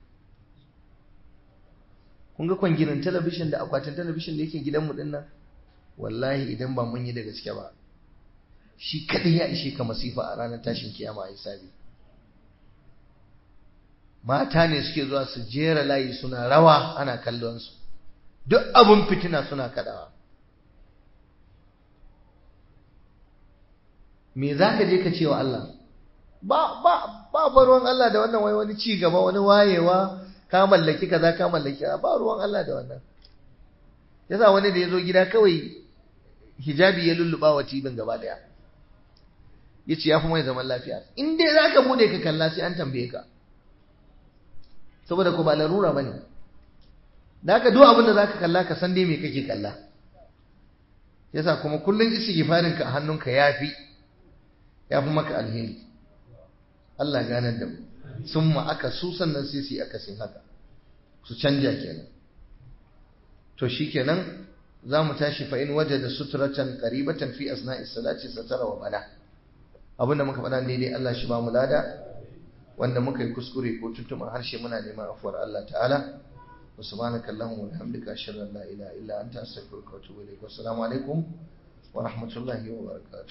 kun ga kwangirin talabishin da akwatin talabishin da yake gidanmu ɗin nan wallahi idan ba mun yi da gaske ba shi kaɗai ya ishe ka masifa a ranar tashin kiyama a hisabi mata ne suke zuwa su jera layi suna rawa ana kallon su duk abun fitina suna kaɗawa me za ka je ka ce wa Allah ba ba ba ba ruwan Allah da wannan wai wani ci gaba wani wayewa ka mallaki kaza ka mallaki ba ruwan Allah da wannan yasa wani da ya zo gida kawai hijabi ya lulluba wa tibin gaba daya yace ya fi mai zaman lafiya in dai zaka bude ka kalla sai an tambaye ka saboda ko ba larura bane da haka duk abin da zaka kalla ka san dai me kake kalla yasa kuma kullun istighfarin ka a hannunka yafi yafi maka alheri Allah ganar da mu summa aka su sannan sai su akasin haka su canja kenan to shikenan za mu tashi fa in wajada sutratan qaribatan fi asna'i salati satara wa bana abinda muka faɗa daidai Allah shi ba mu lada wanda muka yi kuskure ko tuntuma harshe muna neman afuwar Allah ta'ala wa subhanaka allahumma wa bihamdika ashhadu an la ilaha illa anta astaghfiruka wa atubu ilaik wa assalamu alaikum wa rahmatullahi wa barakatuh